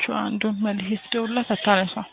ካላችሁ አንዱን መልሼ ስደውልላት አታነሳም።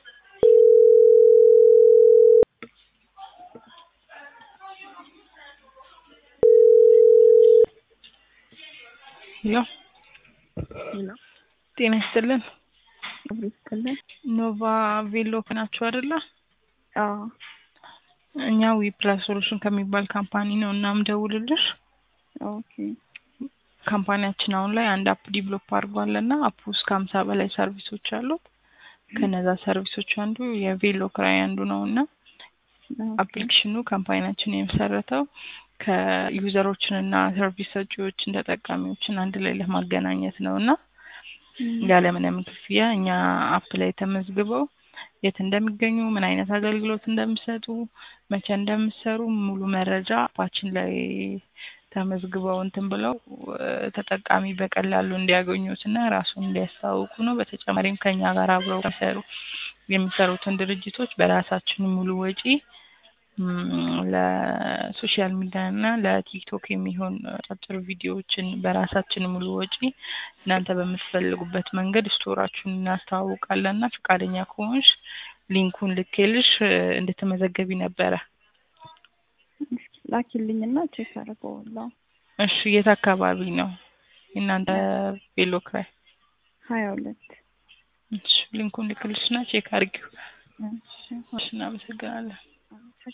ሄሎ ሄሎ ጤና ይስጥልን። አብሮ ይስጥልን። ኖቫ ቬሎ ናችሁ አይደለ? አዎ እኛ ዊ ፕላስ ሶሉሽን ከሚባል ካምፓኒ ነው እና ምደውልልሽ ኦኬ ካምፓኒያችን አሁን ላይ አንድ አፕ ዲቨሎፕ አድርጓል እና አፕ ውስጥ ከሀምሳ በላይ ሰርቪሶች አሉት። ከነዛ ሰርቪሶች አንዱ የቬሎ ክራይ አንዱ ነው እና አፕሊኬሽኑ ካምፓኒያችን የመሰረተው ከዩዘሮችን እና ሰርቪስ ሰጪዎችን ተጠቃሚዎችን አንድ ላይ ለማገናኘት ነው እና ያለምንም ክፍያ እኛ አፕ ላይ ተመዝግበው የት እንደሚገኙ ምን አይነት አገልግሎት እንደሚሰጡ መቼ እንደሚሰሩ ሙሉ መረጃ አፓችን ላይ ተመዝግበው እንትን ብለው ተጠቃሚ በቀላሉ እንዲያገኙት እና ራሱን እንዲያስተዋውቁ ነው። በተጨማሪም ከኛ ጋር አብረው የሚሰሩ የሚሰሩትን ድርጅቶች በራሳችን ሙሉ ወጪ ለሶሻል ሚዲያ እና ለቲክቶክ የሚሆን አጫጭር ቪዲዮዎችን በራሳችን ሙሉ ወጪ እናንተ በምትፈልጉበት መንገድ ስቶራችሁን እናስተዋውቃለን እና ፈቃደኛ ከሆንሽ ሊንኩን ልኬልሽ እንድትመዘገቢ ነበረ። ላኪልኝና ቼክ አደርገዋለሁ። እሺ የት አካባቢ ነው የእናንተ ቬሎ ክራይ? ሀያ ሁለት እሺ ሊንኩን ልክልሽና ቼክ አድርጊው። እሺ እሺ እናመሰግናለን።